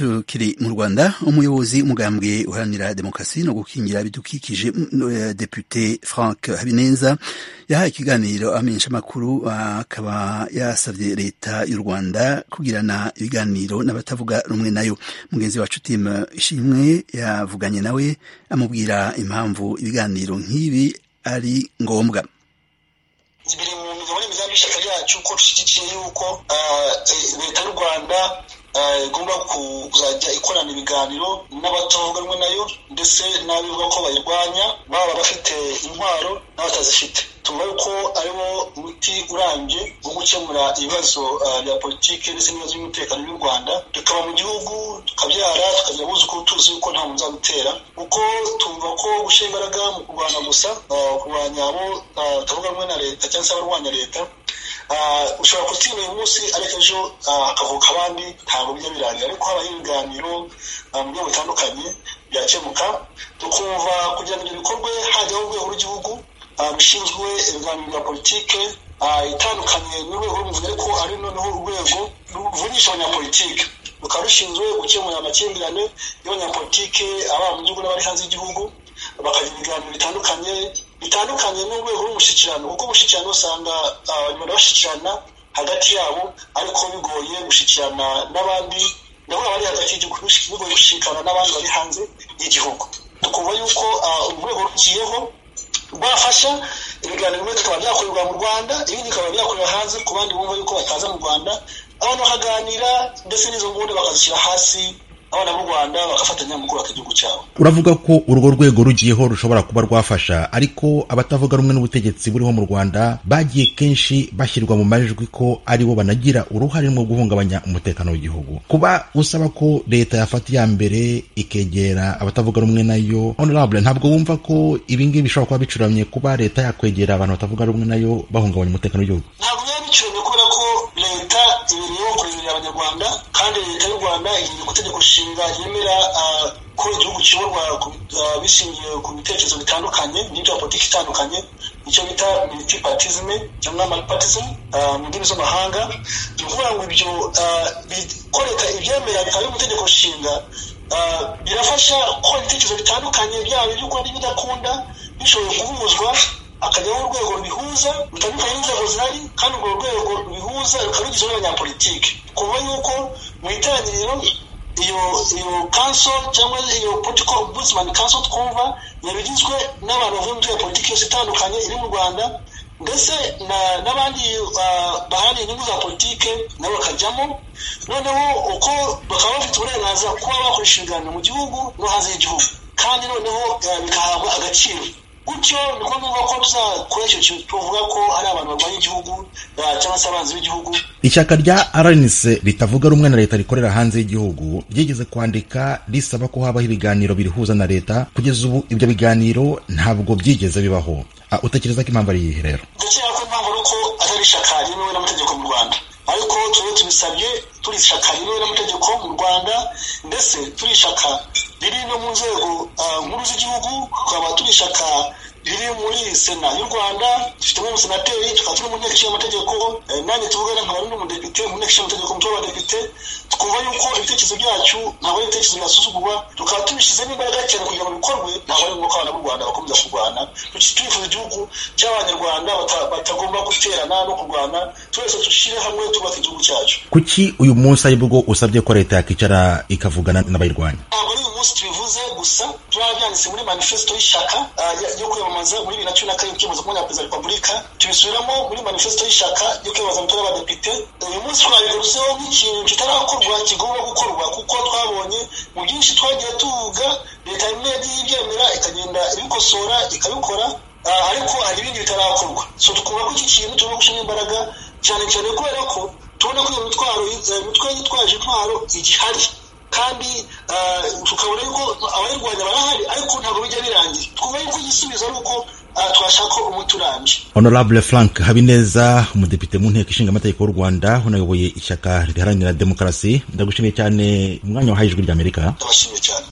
tukiri mu rwanda umuyobozi umugambwe uharanira demokarasi no gukingira ibidukikije depute frank habineza yahaye ikiganiro abamenyeshamakuru akaba yasabye leta y'u rwanda kugirana ibiganiro n'abatavuga rumwe nayo mugenzi wacu timu ishimwe yavuganye nawe amubwira impamvu ibiganiro nk'ibi ari ngombwa biri mu migabo n'imigambi y'ishyaka ryacu ko dushyigikiye yuko leta y'u rwanda igomba kuzajya ikorana ibiganiro n'abatavuga rumwe nayo ndetse n'abivuga ko bayirwanya baba bafite intwaro n'abatazifite tuvuga yuko ariwo muti urambye wo gukemura ibibazo bya politiki ndetse n'ibibazo by'umutekano by'u rwanda tukaba mu gihugu tukabyara tukagira abuzukuru tuzi yuko nta muntu uzadutera kuko twumva ko gushyira imbaraga mu kurwanya gusa kurwanya abo batavuga rumwe na leta cyangwa se abarwanya leta ushobora kutsinda uyu munsi ariko ejo hakavuka abandi ntabwo bijya birangira ariko habaho ibiganiro mu buryo butandukanye byakemuka tukumva kugira ngo ibyo bikorwe hajyaho urwego rw'igihugu rushinzwe ibiganiro bya politike itandukanye n'urwego rw'umuvunyi ariko ari noneho urwego ruvunisha abanyapolitike rukaba rushinzwe gukemura amakimbirane y'abanyapolitike ababa mu gihugu n'abari hanze y'igihugu bakagira ibiganiro bitandukanye bitandukanye n'urwego rw'umushyikirano kuko umushyikirano usanga abantu bashyikirana hagati yabo ariko bigoye gushyikirana n'abandi nabo bari hagati y'igihugu bigoye gushyikirana n'abandi bari hanze y'igihugu tukumva yuko urwego rugiyeho rwafasha ibiganiro bimwe bikaba byakorerwa mu rwanda ibindi bikaba byakorera hanze ku bandi bumva yuko bataza mu rwanda abantu bakaganira ndetse n'izo nguni bakazishyira hasi abana b'u rwanda bagafatanya mu kubaka igihugu cyabo uravuga ko urwo rwego rugiyeho rushobora kuba rwafasha ariko abatavuga rumwe n'ubutegetsi buriho mu rwanda bagiye kenshi bashyirwa mu majwi ko aribo banagira uruhare mu guhungabanya umutekano w'igihugu kuba usaba ko leta yafata iya mbere ikegera abatavuga rumwe nayo honorable ntabwo wumva ko ibi ngibi bishobora kuba bicuramye kuba leta yakwegera abantu batavuga rumwe nayo bahungabanya umutekano w'igihugu ntabwo biba bicuramye kubera ko leta imirimo kureberera abanyarwanda kandi leta y'u rwanda igira itegeko nshinga yemera ko igihugu kiyoborwa bishingiye ku bitekerezo bitandukanye n'ibya politiki itandukanye icyo bita militipatizme cyangwa malipatizme mu ndimi z'amahanga ni ukuvuga ngo ibyo ko leta ibyemera bikaba biri mu itegeko nshinga birafasha ko ibitekerezo bitandukanye byaba iby'ukunda n'ibidakunda bishobora kuvuzwa akajyaho urwego rubihuza rutandukanye n'inzego zihari kandi urwo rwego rubihuza rukaba rugizwe n'abanyapolitiki kuva yuko mu itangiriro iyo iyo kanso cyangwa iyo politiko ombudsman kanso twumva yari igizwe n'abantu bavunduye politiki yose itandukanye iri mu rwanda ndetse n'abandi baharaniye inyungu za politike nabo bakajyamo noneho uko bakaba bafite uburenganzira kuba bakoresha ibiganiro mu gihugu no hanze y'igihugu kandi noneho bikahabwa agaciro gutyo niko numva ko tuzakora icyo kintu tuvuga ko ari abantu barwanya igihugu cyangwa se abanzi b'igihugu ishyaka rya rnc ritavuga rumwe na leta rikorera hanze y'igihugu ryigeze kwandika risaba ko habaho ibiganiro birihuza na leta kugeza ubu ibyo biganiro ntabwo byigeze bibaho utekereza ko impamvu ari iyihe rero ndakeka ko impamvu ari uko atari ishyaka ryemewe n'amategeko mu rwanda ariko turiho tubisabye turi ishyaka ryemewe n'amategeko mu rwanda ndetse turi ishyaka riri no mu nzego nkuru z'igihugu tukaba turi ishyaka riri muri sena y'u rwanda dufitemo umusenateri tukaba turi mu nteko ishinga amategeko nanjye tuvugana nkaba ari n'umudepite mu nteko ishinga amategeko umutwe w'abadepite twumva yuko ibitekerezo byacu ntabwo ari ibitekerezo byasuzugurwa tukaba tubishyizemo imbaraga cyane kugira ngo bikorwe ntabwo ari ngombwa ko abana b'u rwanda bakomeza kurwana twifuza igihugu cy'abanyarwanda batagomba guterana no kurwana twese dushyire hamwe twubake igihugu cyacu kuki uyu munsi aribwo usabye ko leta yakicara ikavugana n'abayirwanya ntabwo ari uyu munsi tubivuze gusa turaba byanditse muri manifesito y'ishyaka yo kwiyamamaza muri bibiri na cumi na karindwi kwiyamamaza ku mwanya wa perezida wa repubulika tubisubiramo muri manifesito y'ishyaka yo kwiyamamaza mu turere abadepite uyu munsi twabigarutseho nk'ikintu kitarakorwa kigomba gukorwa kuko twabonye mu byinshi twagiye tuvuga leta imwe yagiye ibyemera ikagenda ibikosora ikabikora ariko hari ibindi bitarakorwa so tukumva ko iki kintu tugomba gushyiramo imbaraga cyane cyane kubera ko tubona ko iyo mitwaro imitwe yitwaje intwaro igihari kandi tukabona yuko abayirwanya barahari ariko ntabwo bijya birangira twumva yuko igisubizo ari uko twashaka umuti urambye honorable frank habineza umudepite mu nteko ishinga amategeko y'u rwanda unayoboye ishyaka riharanira demokarasi ndagushimiye cyane umwanya wahaye ijwi ry'amerika ndabashimiye cyane